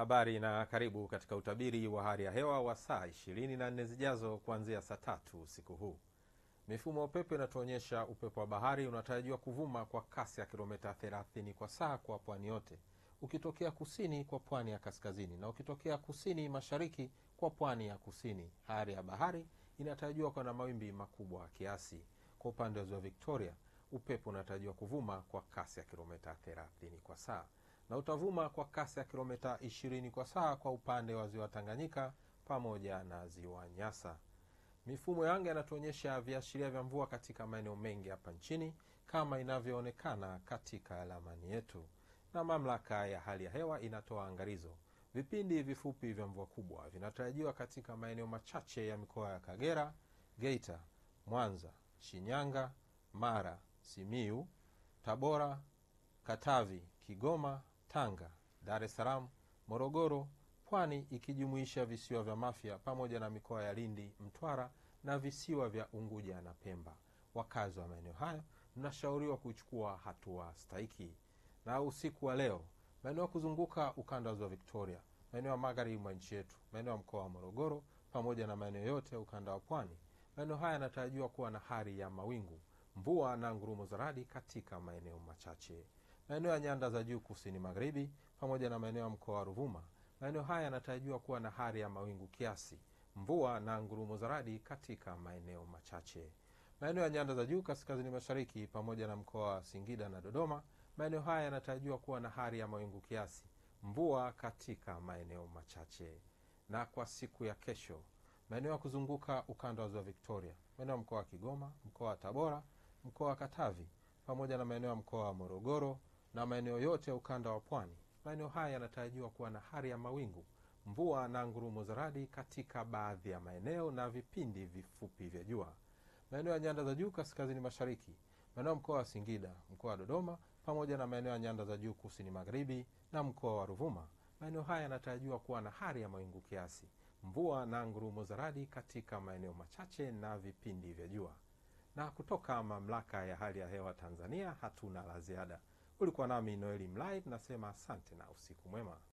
Habari na karibu katika utabiri wa hali ya hewa wa saa 24 zijazo kuanzia saa tatu usiku huu. Mifumo ya upepo inatuonyesha upepo wa bahari unatarajiwa kuvuma kwa kasi ya kilomita 30 kwa saa kwa pwani yote, ukitokea kusini kwa pwani ya kaskazini na ukitokea kusini mashariki kwa pwani ya kusini. Hali ya bahari inatarajiwa kuwa na mawimbi makubwa kiasi. Kwa upande wa ziwa Victoria, upepo unatarajiwa kuvuma kwa kasi ya kilomita 30 kwa saa na utavuma kwa kasi ya kilomita 20 kwa saa kwa upande wa ziwa Tanganyika pamoja na ziwa Nyasa. Mifumo ya anga inatuonyesha viashiria vya mvua katika maeneo mengi hapa nchini kama inavyoonekana katika ramani yetu, na mamlaka ya hali ya hewa inatoa angalizo. Vipindi vifupi vya mvua kubwa vinatarajiwa katika maeneo machache ya mikoa ya Kagera, Geita, Mwanza, Shinyanga, Mara, Simiu, Tabora, Katavi, Kigoma, Tanga, Dar es Salaam, Morogoro, Pwani ikijumuisha visiwa vya Mafia pamoja na mikoa ya Lindi, Mtwara na visiwa vya Unguja na Pemba. Wakazi wa maeneo hayo mnashauriwa kuchukua hatua stahiki. Na usiku wa leo, maeneo ya kuzunguka ukanda wa ziwa Victoria, maeneo ya magharibi mwa nchi yetu, maeneo ya mkoa wa Morogoro pamoja na maeneo yote ya ukanda wa pwani, maeneo haya yanatarajiwa kuwa na hali ya mawingu, mvua na ngurumo za radi katika maeneo machache. Maeneo ya nyanda za juu kusini magharibi pamoja na maeneo ya mkoa wa Ruvuma, maeneo haya yanatarajiwa kuwa na hali ya mawingu kiasi, mvua na ngurumo za radi katika maeneo machache. Maeneo ya nyanda za juu kaskazini mashariki pamoja na mkoa wa Singida na Dodoma, maeneo haya yanatarajiwa kuwa na hali ya mawingu kiasi, mvua katika maeneo machache. Na kwa siku ya kesho, maeneo ya kuzunguka ukanda wa ziwa Victoria, maeneo ya mkoa wa Kigoma, mkoa wa Tabora, mkoa wa Katavi pamoja na maeneo ya mkoa wa Morogoro na maeneo yote ya ukanda wa pwani, maeneo haya yanatarajiwa kuwa na hali ya mawingu, mvua na ngurumo za radi katika baadhi ya maeneo na vipindi vifupi vya jua. Maeneo ya nyanda za juu kaskazini mashariki, maeneo ya mkoa wa Singida, mkoa wa Dodoma pamoja na maeneo ya nyanda za juu kusini magharibi na mkoa wa Ruvuma, maeneo haya yanatarajiwa kuwa na hali ya mawingu kiasi, mvua na ngurumo za radi katika maeneo machache na vipindi vya jua. Na kutoka mamlaka ya hali ya hewa Tanzania hatuna la ziada. Ulikuwa nami Noeli Mlai, nasema asante na usiku mwema.